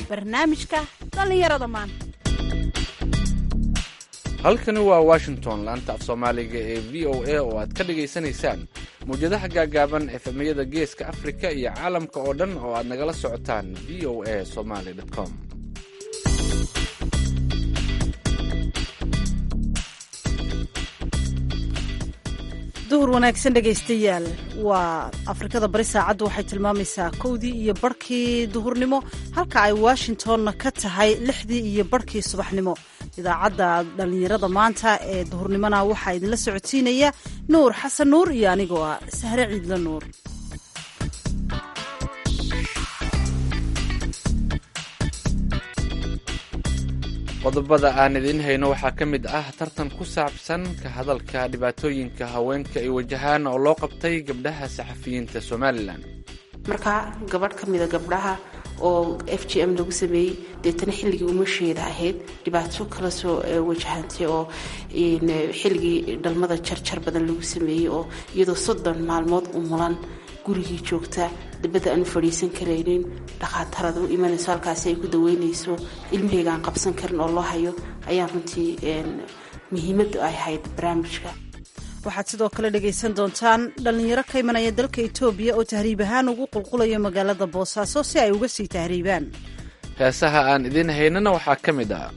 barnaamijka dhallinyarada maanta halkani waa washington laanta af soomaaliga ee v o a oo aad ka dhagaysanaysaan mawjadaha gaagaaban efemyada geeska afrika iyo caalamka oo dhan oo aad nagala socotaan v o a somaly com duhur wanaagsan dhegaystayaal waa afrikada bari saacaddu waxay tilmaamaysaa kowdii iyo barhkii duhurnimo halka ay washingtonna ka tahay lixdii iyo barhkii subaxnimo idaacadda dhallinyarada maanta ee duhurnimona waxaa idinla socodsiinaya nuur xasan nuur iyo anigoo ah sahre ciidla nuur qodobada aan idiin hayno waxaa ka mid ah tartan ku saabsan ka hadalka dhibaatooyinka haweenka ay wajahaan oo loo qabtay gabdhaha saxafiyiinta somalilan markaa gabadh ka mida gabdhaha oo f g m lagu sameeyey deetana xilligii umasheeda ahayd dhibaato kala soo wajahantay oo xilligii dhalmada jarjar badan lagu sameeyey oo iyadoo soddon maalmood u mulan gurigii joogta dabadda aan u fadhiisan karaynin dhakhaataraad u imanayso halkaasi ay ku daweynayso ilmaheyga aan qabsan karin oo loo hayo ayaa runtii muhiimaddu ay ahayd barnaamijka waxaad sidoo kale dhegaysan doontaan dhallinyaro ka imanaya dalka etoobiya oo tahriib ahaan ugu qulqulaya magaalada boosaaso si ay uga sii tahriibaan heesaha aan idiin haynana waxaa ka mid ah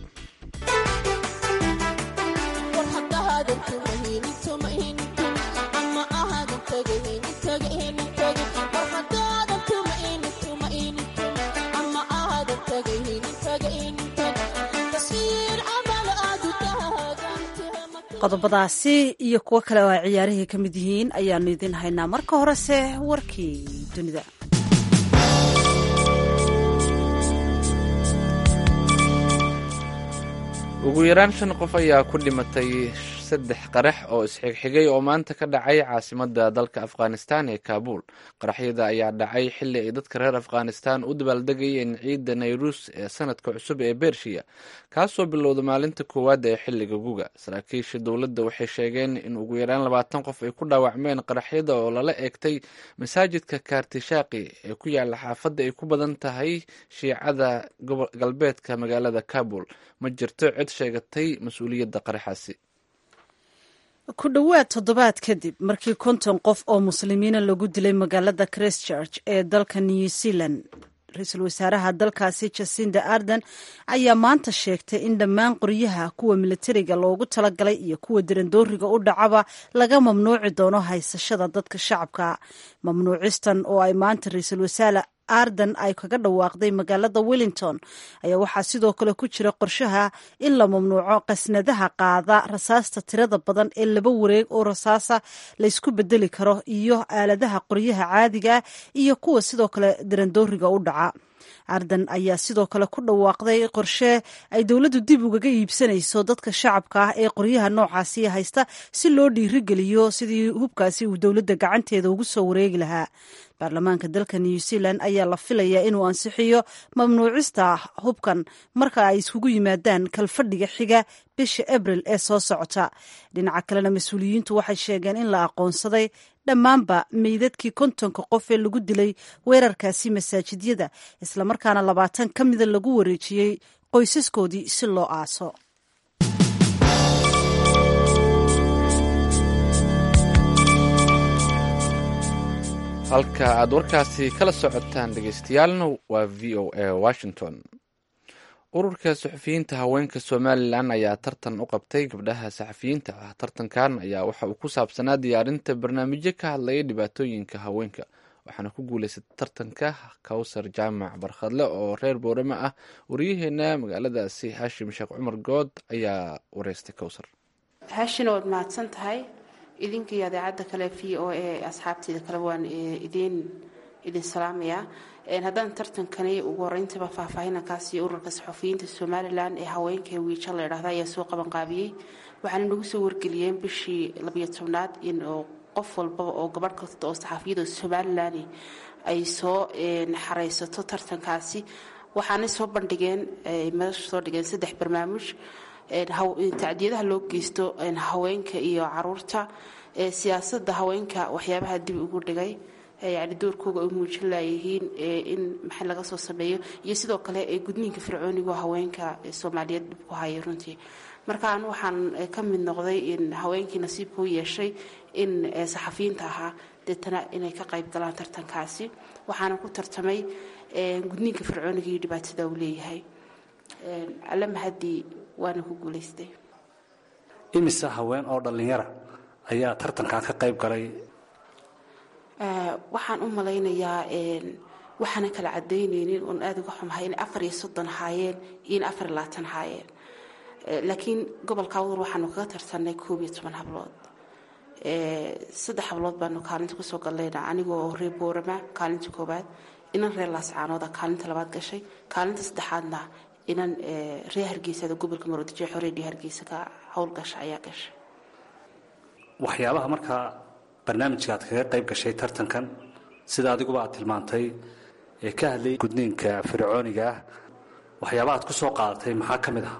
qodobadaasi iyo kuwo kale oo ay ciyaarihii ka mid yihiin ayaanu idiin haynaa marka horese warkii dunida ugu yaraan shan qof ayaa ku dhimatay saddex qarax oo isxigxigay oo maanta ka dhacay caasimada dalka afghanistan ee kaabul qaraxyada ayaa dhacay xilli ay dadka reer afghanistan u dabaaldegayeen ciidda nayruus ee sanadka cusub ee bershiya kaasoo bilowda maalinta koowaad ee xilliga guga saraakiisha dowladda waxay sheegeen in ugu yaraan labaatan qof ay ku dhaawacmeen qaraxyada oo lala eegtay masaajidka kaartishaaqi ee ku yaala xaafadda ay ku badan tahay shiicada galbeedka magaalada kabul ma jirto cid sheegatay mas-uuliyadda qaraxaasi ku dhowaad toddobaad kadib markii konton qof oo muslimiina lagu dilay magaalada christchurch ee dalka new zealand ra-iisul wasaaraha dalkaasi jasinda arden ayaa maanta sheegtay in dhammaan qoryaha kuwa militariga loogu talagalay iyo kuwa dirandooriga u dhacaba laga mamnuuci doono haysashada dadka shacabka mamnuucistan oo ay maanta ra-iisul wasaare arden ay kaga dhawaaqday magaalada wellington ayaa waxaa sidoo kale ku jira qorshaha in la mamnuuco qasnadaha qaada rasaasta tirada badan ee laba wareeg oo rasaasa laysku bedeli karo iyo aaladaha qoryaha caadiga iyo kuwa sidoo kale dirandooriga u dhaca arden ayaa sidoo kale ku dhawaaqday qorshe ay dowladdu dib ugaga iibsanayso dadka shacabka ah ee qoryaha noocaasi haysta si loo dhiirigeliyo sidii hubkaasi uu dowladda gacanteeda ugu soo wareegi lahaa baarlamaanka dalka new zealand ayaa la filayaa inuu ansixiyo mamnuucista hubkan marka ay iskugu yimaadaan kalfadhiga xiga bisha abril ee soo socota dhinaca kalena mas-uuliyiintu waxay sheegeen in la aqoonsaday dhammaanba meydadkii kontonka qof ee lagu dilay weerarkaasi masaajidyada islamarkaana labaatan ka mida lagu wareejiyey qoysaskoodii si loo aaso halka aad warkaasi kala socotaan dhagaystayaalna waa v o a washington ururka saxafiyiinta haweenka somalilan ayaa tartan u qabtay gabdhaha saxafiyiinta ah tartankan ayaa waxa uu ku saabsanaa diyaarinta barnaamijyo ka hadlaya dhibaatooyinka haweenka waxaana ku guuleysatay tartanka kawsar jaamac barkhadle oo reer boorama ah wariyaheena magaaladaasi haashim sheekh cumar good ayaa wareystay kawsar haashina waad mahadsan tahay idinka iyo adeecadda kale v o a asxaabteeda kale waan idin idin salaamayaa haddaan tartankani ugu horeyntaba faahfaahinankaas iyo ururka saxufiyiinta somalilan ee haweenka wiija la idhahda ayaa soo qabanqaabiyey waxaana nagu soo wargeliyeen bishii labiyo tobnaad in qof walbaba oo gabadh kasta oo saxaafiyada somalilan ay soo xareysato tartankaasi waxaanay soo bandhigeen madasha soo dhigeen saddex barnaamij tacdiyadaha loo geysto haweenka iyo caruurta siyaasada haweenka waxyaabaha dib ugu dhigay yani doorkooga ay muujin laayihiin in maxay laga soo sameeyo iyo sidoo kale gudniinka fircooniga haweenka soomaaliyeed dhib ku haya runtii marka anu waxaan ka mid noqday in haweenkii nasiibka u yeeshay in saxafiyiinta ahaa deetana inay ka qayb galaan tartankaasi waxaana ku tartamay gudniinka fircooniga iyo dhibaatada uu leeyahay alle mahadii waana ku guulaystay imise haween oo dhallinyara ayaa tartankan ka qayb galay waxaan u malaynayaa waxaana kala cadaynaynin oon aada uga xumahay inay afar iyo soddon haayeen iyo in afar iyo labaatan haayeen laakiin gobolka awdar waxaanu kaga tartanay koob iyo toban hablood saddex hablood baanu kaalinta kusoo gallayna anigoo reer boorama kaalinta koobaad inan reer laascaanooda kaalinta labaad gashay kaalinta saddexaadna inan reer hargeysada gobolka maroodijeexo reediyo hargeysa ka howlgasha ayaa gashay waxyaabaha markaa barnaamijka aad kaga qayb gashay tartankan sida adiguba aad tilmaantay ee ka hadlayay gudniinka fircooniga ah waxyaabaha aad ku soo qaadatay maxaa ka mid ah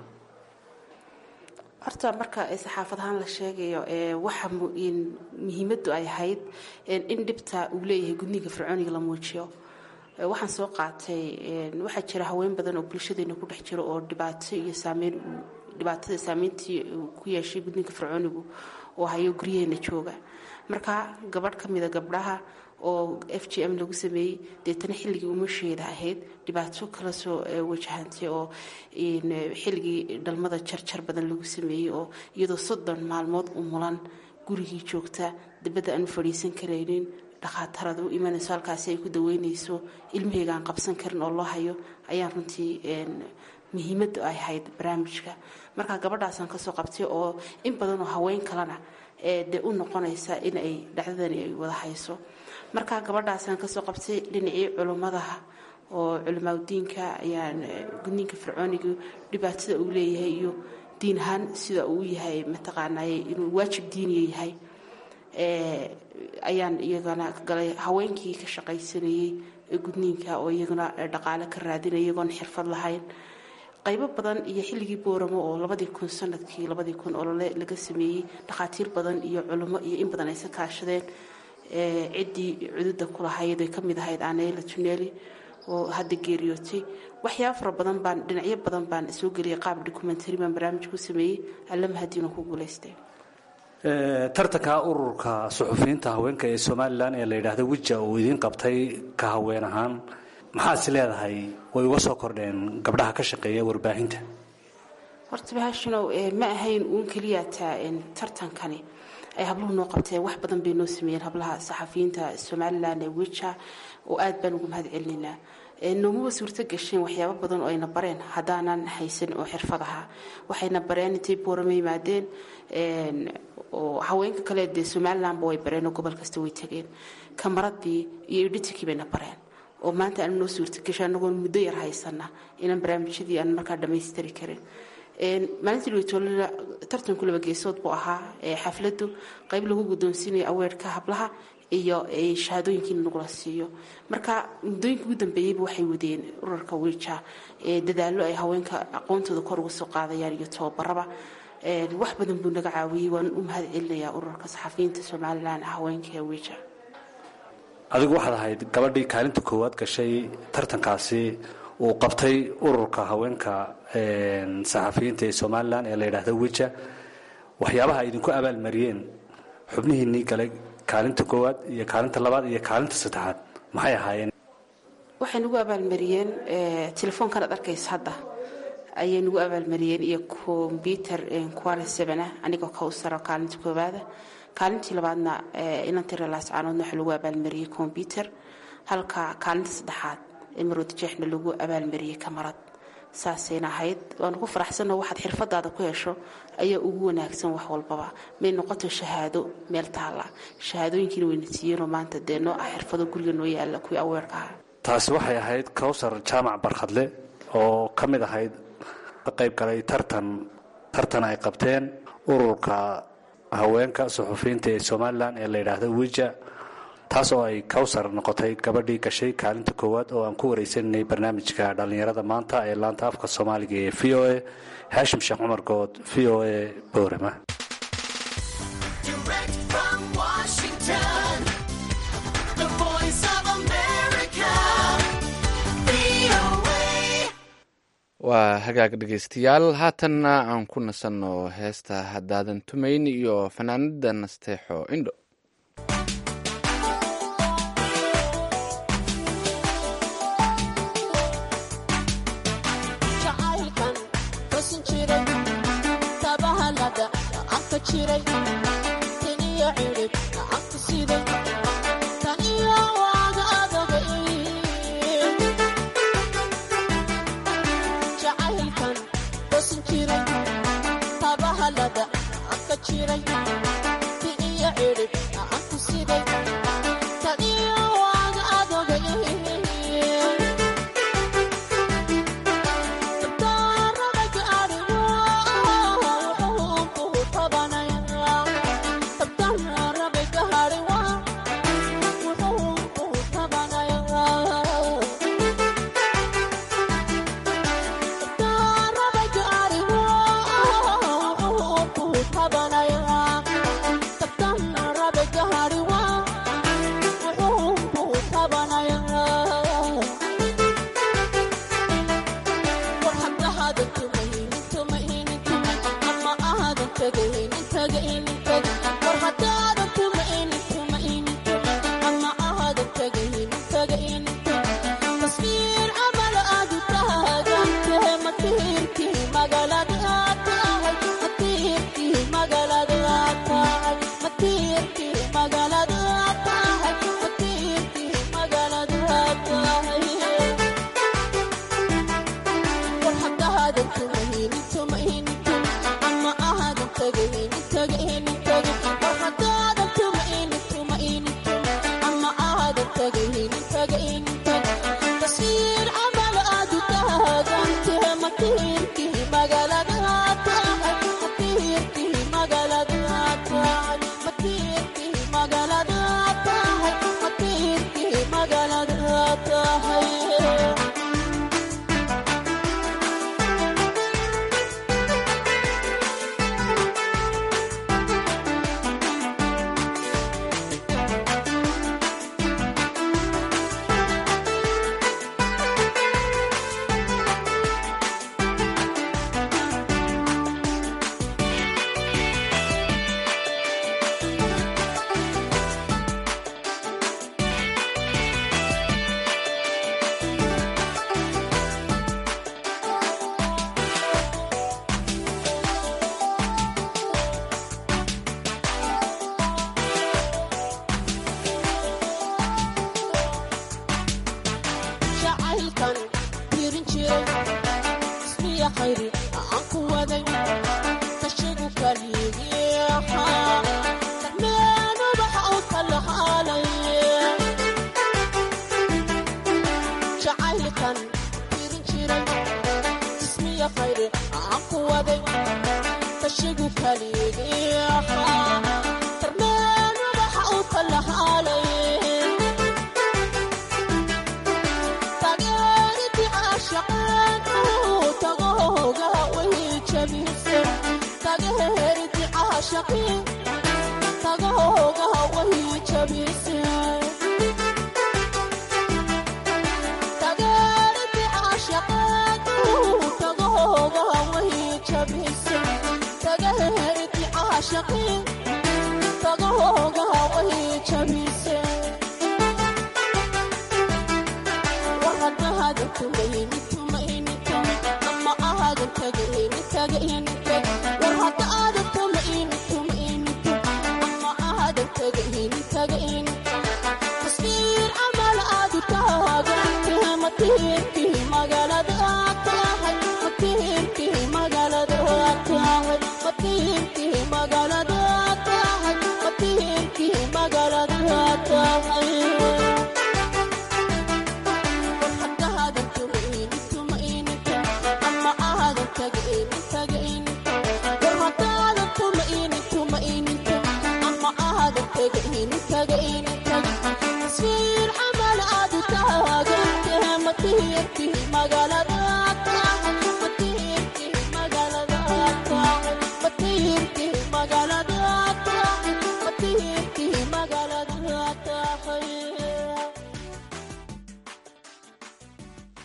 horta marka saxaafad ahaan la sheegayo waxa muhiimadu ay ahayd in dhibta uu leeyahay gudniinka fircooniga la muujiyo waxaan soo qaatay waxaa jira haween badan oo bulshadeena ku dhex jiro oo dhibaato iyo saameyn dhibaatada saameyntii ku yeeshay gudniinka fircoonigu oo hayo guryaheena jooga marka gabadh ka mida gabdhaha oo f g m lagu sameeyey deetana xilligii umasheeda ahayd dhibaato kala soo wajahantay oo xilligii dhalmada jarjar badan lagu sameeyey oo iyadoo soddon maalmood u mulan gurigii joogta dabadda aan u fadhiisan karaynin dhakhaataraad u imanayso halkaasi ay ku daweynayso ilmaheyga aan qabsan karin oo loo hayo ayaan runtii muhiimadda ay ahayd barnaamijka marka gabadhaasaan kasoo qabtay oo in badanoo haween kalena dee u noqonaysa in ay dhacdadani ay wada hayso marka gabadhaasaan kasoo qabtay dhinacii culummadaha oo culimaadudiinka ayaan gudniinka fircooniga dhibaatada uu leeyahay iyo diin ahaan sida uu yahay mataqaanay inuu waajib diiniya yahay ayaan iyagana galay haweenkii ka shaqaysanayey ee gudniinka oo iyaguna dhaqaale ka raadinaya iyagoon xirfad lahayn qaybo badan iyo xilligii booramo oo labadii kun sanadkii labadii kun olole laga sameeyey dhakhaatiir badan iyo culummo iyo in badan aysa kaashadeen ciddii cududa kulahayd ay ka mid ahayd anela tuneli oo hadda geeriyootay waxyaaba fara badan baan dhinacyo badan baan soo geliyay qaab documentary baan barnaamij ku sameeyey allamahadiina ku guulaystay tartanka ururka suxufiyiinta haweenka ee somalilan ee la yidhaahdo wija uu idiin qabtay ka haween ahaan maxaad is leedahay way uga soo kordheen gabdhaha ka shaqeeya warbaahinta horta bahashinow ma ahayn uun keliyata tartankani ay habluhu noo qabteen wax badan bay noo sameeyeen hablaha saxafiyiinta somalilan ee wija oo aad baan ugu mahad celinaynaa noomaba suurto gasheen waxyaabo badan oo ayna bareen haddaanan haysan oo xirfad ahaa waxayna bareen intay boorama yimaadeen oo haweenka kale dee somalilanba way bareen oo gobol kasta way tageen kamaradii iyo editikii bayna bareen oo maanta aan noo suurtagasho anagoon muddo yar haysana inaan barnaamijyadii aan markaa dhammaystiri karin maalintii weytoolada tartanku laba geesood buu ahaa xafladu qayb lagu guddoonsiinayo aweerka hablaha iyo shahaadooyinkiina nagula siiyo marka muddooyinka ugu dambeeyeyba waxay wadeen urarka wiija dadaallo ay haweenka aqoontooda kor uga soo qaadayaan iyo tababaraba wax badan buu naga caawiyey waan u mahad celinayaa urarka saxafiyiinta somalilan haweenka ee wiija adigu waxaad ahayd gabadhii kaalinta koowaad gashay tartankaasi uu qabtay ururka haweenka saxafiyiinta ee somalilan ee la yidhaahdo wija waxyaabaha ay idinku abaalmariyeen xubnihiinnii galay kaalinta koowaad iyo kaalinta labaad iyo kaalinta saddexaad maxay ahaayeen waxay nagu abaalmariyeen telefoonkan ad arkaysa hadda ayay nagu abaalmariyeen iyo kombyuter kuwale sebena anigoo ka u saro kaalinta koowaada kaalintii labaadna inantii reelaascaanoodna waxaa lagu abaalmariyey kombyuter halka kaalinta saddexaad ee maroodijeexna lagu abaalmariyey kamarad saasayna ahayd waanu ku faraxsanoo waxaad xirfadaada ku hesho ayaa ugu wanaagsan wax walbaba may noqoto shahaado meel taalla shahaadooyinkiina wayna siiyeenoo maanta dee noo ah xirfado guriga noo yaalla kuwii aweerka ahaa taasi waxay ahayd kowsar jaamac barkhadle oo ka mid ahayd ka qayb galay tartan tartan ay qabteen ururka haweenka suxufiyiinta ee somalilan ee la yidhaahdo wija taas oo ay kowsar noqotay gabadhii gashay kaalinta koowaad oo aan ku wareysaninay barnaamijka dhallinyarada maanta ee laanta afka soomaaliga ee v o a haashim sheekh cumar good v o a boorama Direct from Washington, the voice waa hagaag dhegeystayaal haatanna aan ku nasanno heesta haddaadan tumayn iyo fanaanada nasteexo indho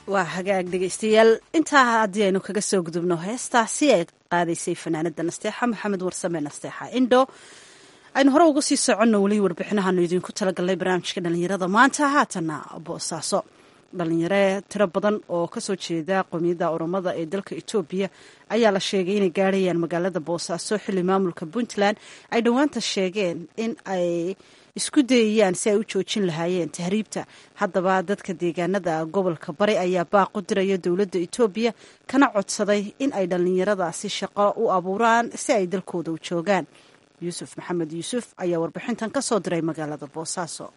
waa hagaag dhegeystayaal intaa haddii aynu kaga soo gudubno heestaasi ay qaadaysay fanaanada nasteexa maxamed warsame nasteexa indho aynu hore uga sii soconno weli warbixinahaanu idinku talagalnay barnaamijka dhalinyarada maanta haatana boosaaso dhalinyare tiro badan oo kasoo jeeda qowmiyadda oromada ee dalka etoobiya ayaa la sheegay inay gaarhayaan magaalada boosaaso xilli maamulka puntland ay dhowaanta sheegeen in ay isku dayayaan si ay u joojin lahaayeen tahriibta haddaba dadka deegaanada gobolka bari ayaa baaqu diraya dowladda etoobiya kana codsaday in ay dhallinyaradaasi shaqo u abuuraan si ay dalkooda u joogaan yuusuf maxamed yuusuf ayaa warbixintan ka soo diray magaalada boosaaso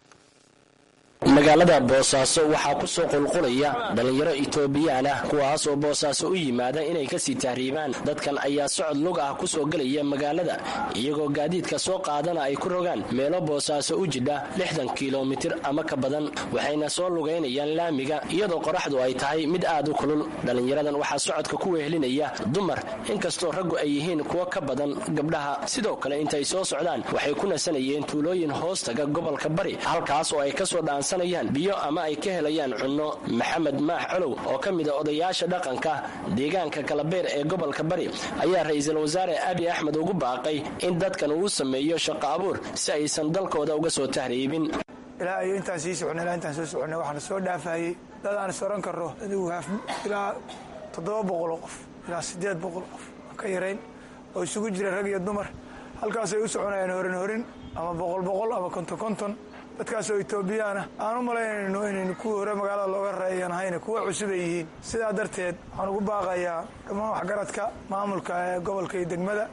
magaalada boosaaso waxaa ku soo qulqulaya dhallinyaro itoobiyaan ah kuwaas oo boosaaso u yimaada inay kasii tahriibaan dadkan ayaa socod lug ah ku soo gelaya magaalada iyagoo gaadiidka soo qaadana ay ku rogaan meelo boosaaso u jidha lixdan kilomitir ama ka badan waxayna soo lugaynayaan laamiga iyadoo qoraxdu ay tahay mid aad u kulul dhallinyaradan waxaa socodka ku wehelinaya dumar inkastoo raggu ay yihiin kuwo ka badan gabdhaha sidoo kale intay soo socdaan waxay ku nasanayeen tuulooyin hoostaga gobolka bari halkaas oo ay kasoo dhaan biyo ama ay ka helayaan cunno maxamed maax colow oo ka mida odayaasha dhaqanka deegaanka kalabeer ee gobolka bari ayaa ra-iisul wasaare abi axmed ugu baaqay in dadkan uu sameeyo shaqo abuur si aysan dalkooda uga soo tahriibin ilaa iyo intaan sii soconnay ilaa intaan soo soconnay waxaana soo dhaafayey dad aan is oran karro adigu haaf ilaa toddoba boqoloo qof ilaa siddeed boqol qof aan ka yarayn oo isugu jira rag iyo dumar halkaasay u soconayaan horin horin ama boqol boqol ama konton konton dadkaasoo etoobiyaana aan u malaynayno inaynu kuwii hore magaalada looga reeyan ahayna kuwa cusub ay yihiin sidaa darteed waxaan ugu baaqayaa dhammaan waxgaradka maamulka ee gobolka iyo degmada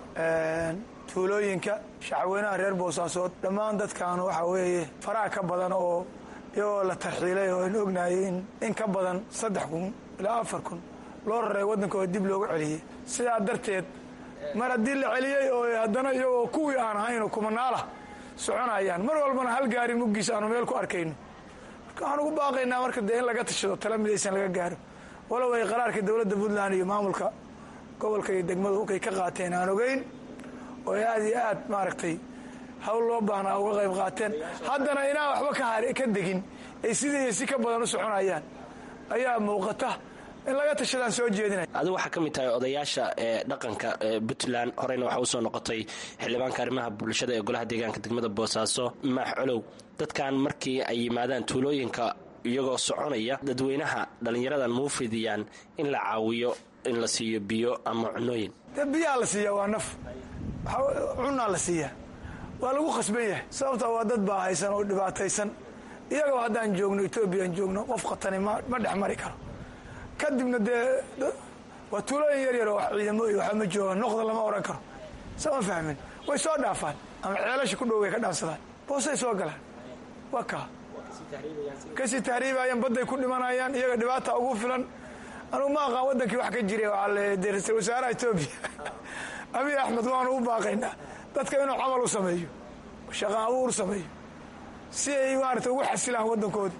tuulooyinka shacweynaha reer boosaasood dhammaan dadkan waxa weeye faraha ka badan oo iyagoo la tarxiilay oo aynu ognahay in in ka badan saddex kun ilaa afar kun loo raray waddankooda dib loogu celiyey sidaa darteed mar haddii la celiyey oo haddana iyagoo kuwii aan ahaynoo kumanaalah soconayaan mar walbana hal gaari muggiis aanu meel ku arkayno marka waxaan ugu baaqaynaa marka dee in laga tashado tala midaysan laga gaaro walow ay qaraarka dowladda puntland iyo maamulka gobolka iyo degmadu kay ka qaateen aan ogeyn oo ay aad iyo aad maaragtay hawl loo baahnaa uga qayb qaateen haddana inaan waxba ka degin ay sidii iyo si ka badan u soconayaan ayaa muuqata in laga tashadaan soo jeedinay adigu waxaa ka mid tahay odayaasha ee dhaqanka puntland horeyna waxaa usoo noqotay xildhibaanka arrimaha bulshada ee golaha deegaanka degmada boosaaso maax colow dadkan markii ay yimaadaan tuulooyinka iyagoo soconaya dadweynaha dhallinyaradan muu fidiyaan in la caawiyo in la siiyo biyo ama cunooyin dee biyaa la siiyaa waa naf cunaa la siiyaa waa lagu khasban yahay sababtaa waa dad baa haysan oo dhibaataysan iyagoo haddaan joogno etoobiyan joogno qof khatani ma dhex mari karo kadibna dee waa tuulooyin yar yar oo ciidamo iyo waxba ma joogaan noqda lama oran karo sama fahmin way soo dhaafaan ama ceelasha ku dhow way ka dhaansadaan boosay soo galaan waa kaa kasii tahriibayaan badday ku dhimanayaan iyaga dhibaata ugu filan anugu ma aqaan waddankii wax ka jiray waxaa le dee ra-isul wasaaraha etoobiya abiy axmed waanu u baaqaynaa dadka inuu camal u sameeyo shaqo abuur sameeyo si ay maarata ugu xasilaan waddankooda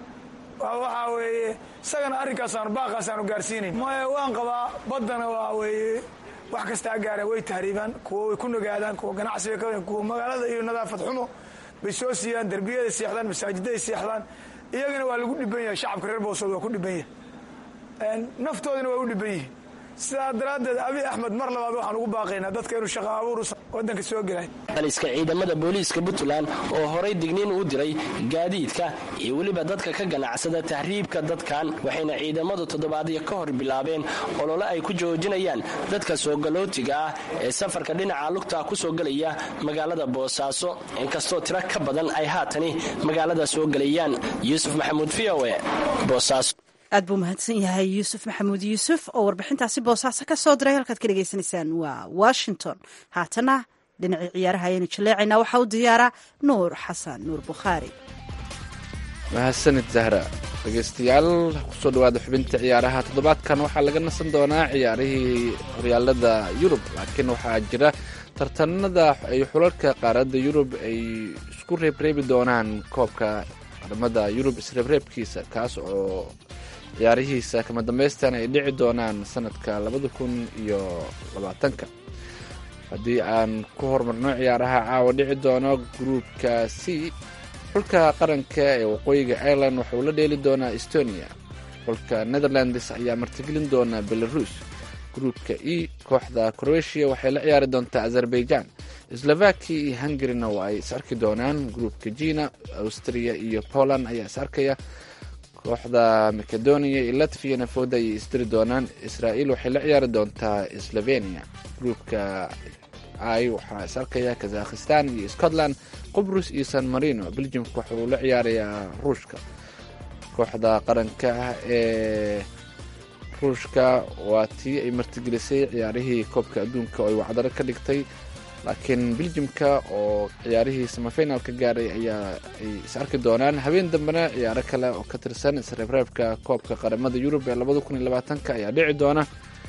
waxaa weeye isagana arrinkaasaanu baaqaasaanu gaarsiinayn maya waan qabaa baddana waa weeye wax kastaa gaareen way tahriibaan kuwa way ku nagaadaan kuwa ganacsiga ka kuwa magaalada iyo nadaafad xumo bay soo siiyaan derbiyaday seexdaan masaajidaday seexdaan iyagana waa lagu dhiban yahay shacabka reer boosood waa ku dhiban yahay naftoodina waa u dhiban yihiin sidaa daraaddeed abiy axmed mar labaad waxaan ugu baaqaynaa dadka inuu shaqo abuur waddanka soo gelay aliska ciidamada booliiska puntland oo horay digniin u diray gaadiidka iyo weliba dadka ka ganacsada tahriibka dadkan waxayna ciidamadu toddobaadyo ka hor bilaabeen olole ay ku joojinayaan dadka soogalootiga ah ee safarka dhinaca lugta ku soo gelaya magaalada boosaaso inkastoo tiro ka badan ay haatani magaalada soo gelayaan yuusuf maxamuud v o e boosaaso aad buu mahadsan yahay yuusuf maxamuud yuusuf oo warbixintaasi boosaaso ka soo diray halkaad ka dhegaysanaysaan waa washington haatana dhinacii ciyaaraha ayaynu jaleecaynaa waxaa u diyaaraa nuur xasan nuur bukhaari mahadsanid zahra dhegeystayaal kusoo dhawaada xubinta ciyaaraha toddobaadkan waxaa laga nasan doonaa ciyaarihii horyaalada yurub laakiin waxaa jira tartanada ay xulalka qaaradda yurub ay isku reebreebi doonaan koobka qaramada yurub isreebreebkiisa kaas oo ciyaarihiisa kama dambaystan ay dhici doonaan sanadka labada kun iyo labaatanka haddii aan ku horumarno ciyaaraha caawa dhici doono gruupka c xulka qaranka ee waqooyiga ireland waxauu la dheeli doonaa estonia xulka netherlands ayaa martigelin doona belarus gruupka e kooxda croatia waxay la ciyaari doontaa azerbaijan slovakia iyo hungarina waa ay is arki doonaan gruupka jina austria iyo poland ayaa is arkaya kooxda macedonia iyo latviana fooda ayay isdiri doonaan israel waxay la ciyaari doontaa slovenia gruupka i waxaa is arkaya kazakhistan iyo scotland qubrus iyo san marino belgiumka waxa uu la ciyaarayaa ruushka kooxda qaranka ah ee ruushka waa tii ay martigelisay ciyaarihii koobka adduunka oo ay wacdaro ka dhigtay laakiin beljimka oo ciyaarihii samafinalka gaaray ayaa ay is arki doonaan habeen dambena ciyaaro kale oo ka tirsan isreebreebka koobka qaramada yurub ee labada kun iyo labaatanka ayaa dhici doona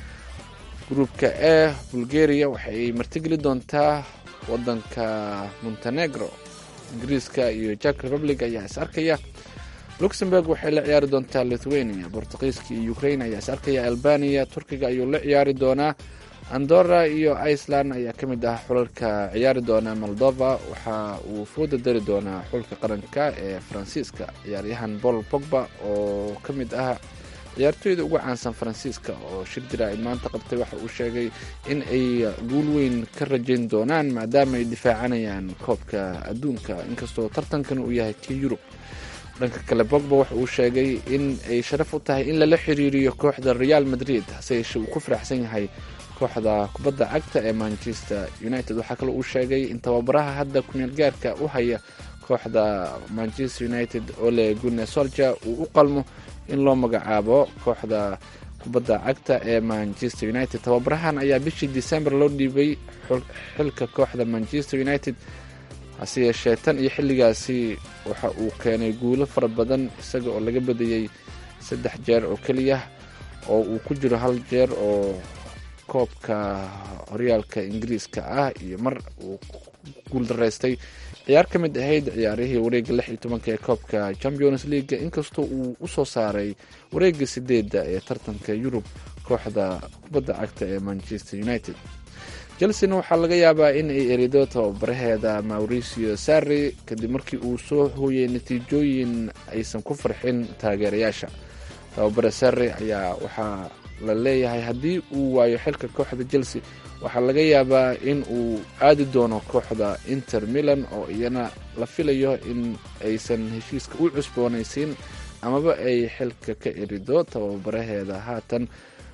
gruupka e bulgaria waxay martigeli doontaa wadanka montenegro ingiriiska iyo jack republic ayaa is arkaya luxemburg waxay la ciyaari doontaa lithuania bortuqiiska iyo ukraine ayaa is arkaya albania turkiga ayuu la ciyaari doonaa andorra iyo iceland ayaa ka mid ah xulalka ciyaari doona moldova waxa uu fooda dari doonaa xulka qaranka ee faransiiska ciyaaryahan paul pogba oo ka mid ah ciyaartooyda ugu caansan faransiiska oo shir jira-id maanta qabtay waxa uu sheegay in ay guul weyn ka rajayn doonaan maadaama ay difaacanayaan koobka adduunka inkastoo tartankan uu yahay kii yurub dhanka kale bogba waxa uu sheegay in ay sharaf u tahay in lala xiriiriyo kooxda real madrid hase yeeshee uu ku faraxsan yahay kooxda kubadda cagta ee manchester united waxaa kale uu sheegay in tababaraha hadda kumeel gaarka u haya kooxda manchester united ole gune solja uu u qalmo in loo magacaabo kooxda kubadda cagta ee manchester united tababarahan ayaa bishii december loo dhiibay xilka kooxda manchester united hase yeeshee tan iyo xilligaasi waxa uu keenay guulo fara badan isaga oo laga badiyey saddex jeer oo keliya oo uu ku jiro hal jeer oo koobka horyaalka ingiriiska ah iyo mar uu guul daraystay ciyaar ka mid ahayd ciyaarihii wareega lix iyo tobanka ee koobka champions leaga inkastoo uu usoo saaray wareega sideedda ee tartanka yurub kooxda kubadda cagta ee manchester united chelsena waxaa laga yaabaa in ay erido tababaraheeda mauricio sarri kadib markii uu soo hooyay natiijooyin aysan ku farxin taageerayaasha tababare sarri ayaa waxaa la leeyahay haddii uu waayo xilka kooxda chelsea waxaa laga yaabaa in uu aadi doono kooxda inter milan oo iyana la filayo in aysan heshiiska u cusboonaysiin amaba ay xilka ka erido tababaraheeda haatan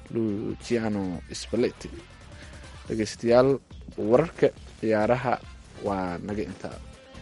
luciano spaleti dhegeystayaal wararka ciyaaraha waa naga intaa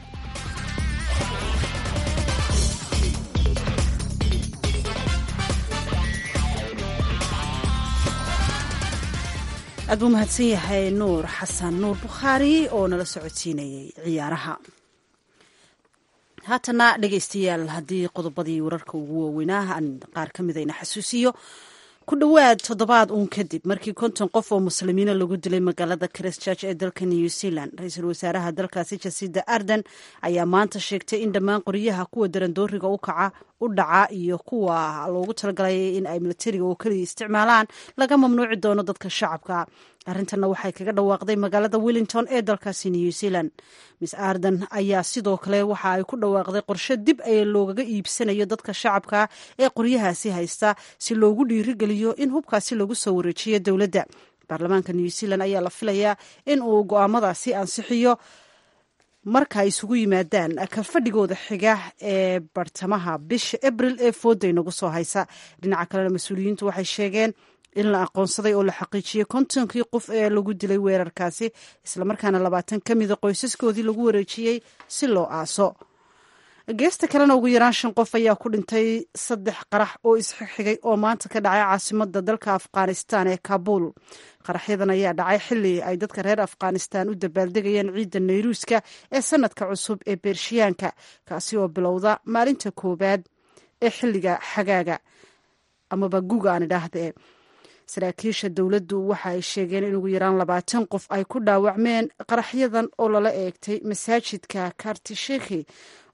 aad buu mahadsan yahay nuur xasan nuur bukhaari oo nala socodsiinayay ciyaaraha haatana dhegeystayaal haddii qodobadii wararka ugu waaweynaa aan qaar ka midayna xasuusiyo ku dhowaad toddobaad uun kadib markii konton qof oo muslimiina lagu dilay magaalada christchurch ee dalka new zealand ra-iisul wasaaraha dalkaasi jasida arden ayaa maanta sheegtay in dhammaan qoryaha kuwa darandooriga u kaca u dhaca iyo kuwa loogu talagalay in ay milatariga oo keliya isticmaalaan laga mamnuuci doono dadka shacabka arrintanna waxay kaga dhawaaqday magaalada wellington ee dalkaasi new zealand miss arden ayaa sidoo kale waxa ay ku dhawaaqday qorshe dib ee loogaga iibsanayo dadka shacabka ee qoryahaasi haysta si loogu dhiirigeliyo in hubkaasi lagu soo wareejiyo dowladda baarlamaanka new zealand ayaa la filayaa in uu go-aamadaasi ansixiyo marka ay isugu yimaadaan ka fadhigooda xiga ee bartamaha bisha abril ee fooda inagu soo haysa dhinaca kalena mas-uuliyiintu waxay sheegeen in la aqoonsaday oo la xaqiijiyey kontonkii qof ee lagu dilay weerarkaasi islamarkaana labaatan ka mida qoysaskoodii lagu wareejiyey si loo aaso geesta kalena ugu yaraan shan qof ayaa ku dhintay saddex qarax oo isxigxigay oo maanta ka dhacay caasimada dalka afghanistan ee kabuul qaraxyadan ayaa dhacay xili ay dadka reer afghanistan u dabaaldegayeen ciidda nayruuska ee sanadka cusub ee beershiyaanka kaasi oo bilowda maalinta koowaad ee xiliga xagaaga amaba guga aan idhaahdee saraakiisha dowladdu waxa ay sheegeen in ugu yaraan labaatan qof ay ku dhaawacmeen qaraxyadan oo lala eegtay masaajidka kartisheki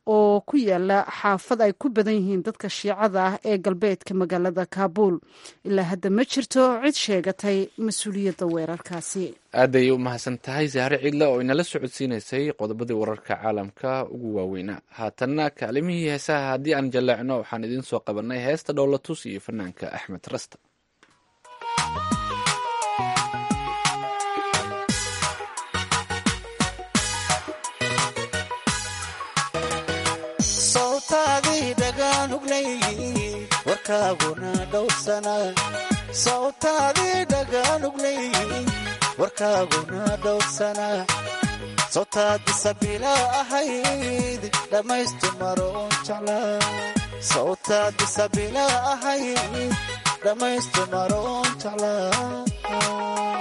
oo ku yaala xaafad ay ku badan yihiin dadka shiicada ah ee galbeedka magaalada kaabuul ilaa hadda ma jirto cid sheegatay mas-uuliyadda weerarkaasi aaday u mahadsan tahay sahre ciidle oo inala socodsiinaysay qodobadii wararka caalamka ugu waaweynaa haatanna kaalimihii heesaha haddii aan jallaacno waxaan idiin soo qabanay heesta dhowlatus iyo fanaanka axmed rasta sawtaadii dhagaanuglayy warkaaguna dhowrsana sawtaadii dhagaanuglayy warkaaguna dhowrsana sawtaadisa bilaa ahayd dhammaystu maroon jeclaa sawtaadisa bilaa ahayd dhammaystu maroon jeclaa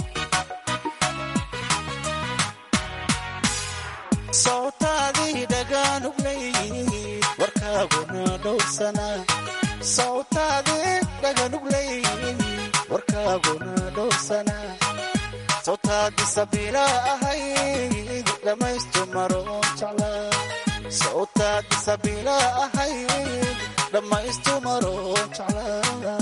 sawtaadii dhagaanuglayy warkaaguna dhowrsana sawtaadii dhagaanuglayy warkaaguna dhowrsana sawtaadisa bilaa ahayd dhammaystu maroon jeclaa sawtaadisa bilaa ahayd dhammaystu maroon jeclaa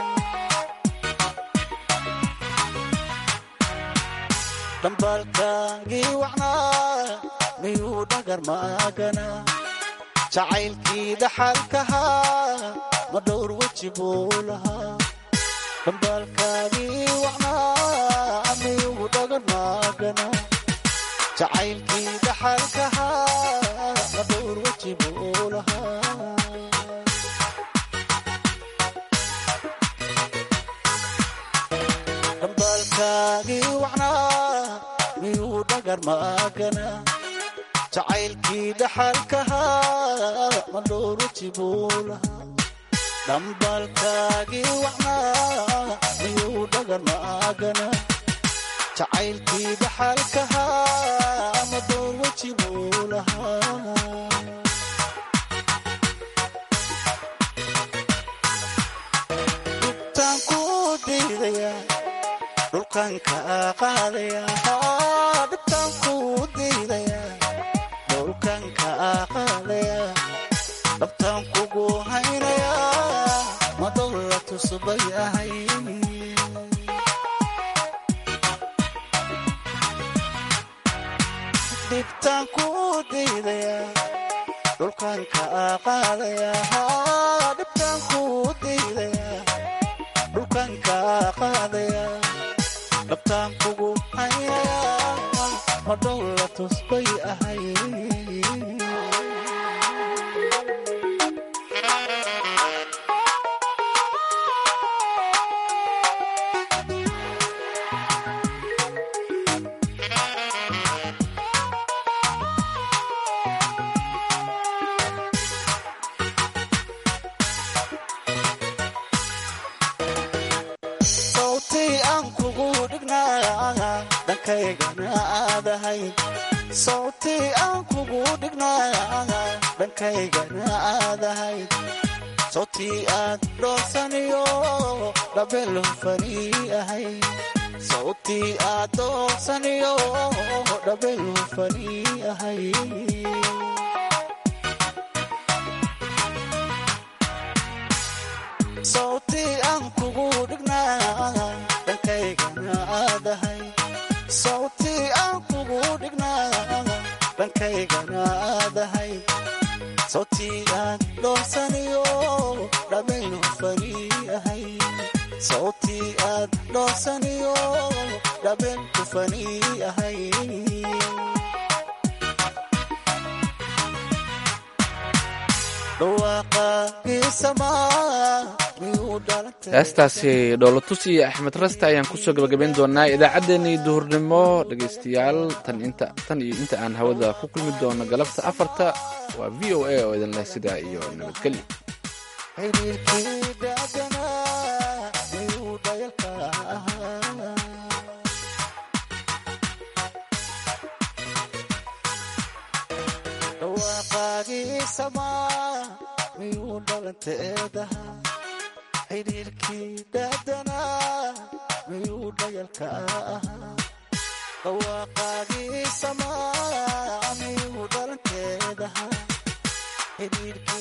dhambaalkaagii wacnaa miyuu dhagar maagana jacaylkii dhaxalkahaa ma dhowr weji buu lahaa dhambaalkaagii wacnaa miyuu dhagar maagana jacaylkii dhaxalkahaa ma dhowr weji buu lahaa dhambaalkaagii wacnaa miyuu dhagar maagana jacaylkii dhaxalkahaa ma dhowr weji buu lahaa dhambaalkaagii wacnaa miyuu dhagar maagana jacaylkii dhaxalkahaa ma dhowr weji buu lahaa dhubtaan ku diidaya dhulkan ka qaadaya dhibtaan ku diidaya dhulkan ka qaadaya dhabtaan kugu haynaya ma dowla tusbay ahay dhibtaan ku diidaya dhulkan ka qaadaya dhibtaan ku diidaya dhulkan ka qaadaya dhabtaan kugu hayaya ma dhowla tusbay ahay sawtii aan kugu dhignaa dhankaygana aadahay sawtii aan kugu dhignaa dhankaygana aadahay sawtii aad dhoolsaniyo dhabel hufani ahay sawtii aad dhoolsaniyo dhabel hufani ahay sawtii aan kugu dhignaa dhankaygana aadahay sawtii aan kugu dhignaa dhankaygana aadahay sawtii aad dhoolsaniyo dhabel hufani ahay sawtii aad dhoolsaniyo dhabel hufani ahay heestaasi dhoolatus iyo axmed raste ayaan kusoo gabagabayn doonaa idaacaddeenii duhurnimo dhegaystayaal tan inta tan iyo inta aan hawada ku kulmi doono galabta afarta waa v o a oo idin leh sidaa iyo nabadgelyo xiriirkii dhaaganaa miyuu dhayalka ahaa dhawaaqaagii samaa miyuu dhalanteedaha xidhiirkii dhaadanaa miyuu dhayalka ahaa dhawaaqaagii samaa miyuu dhalanteedaha xidhiirkii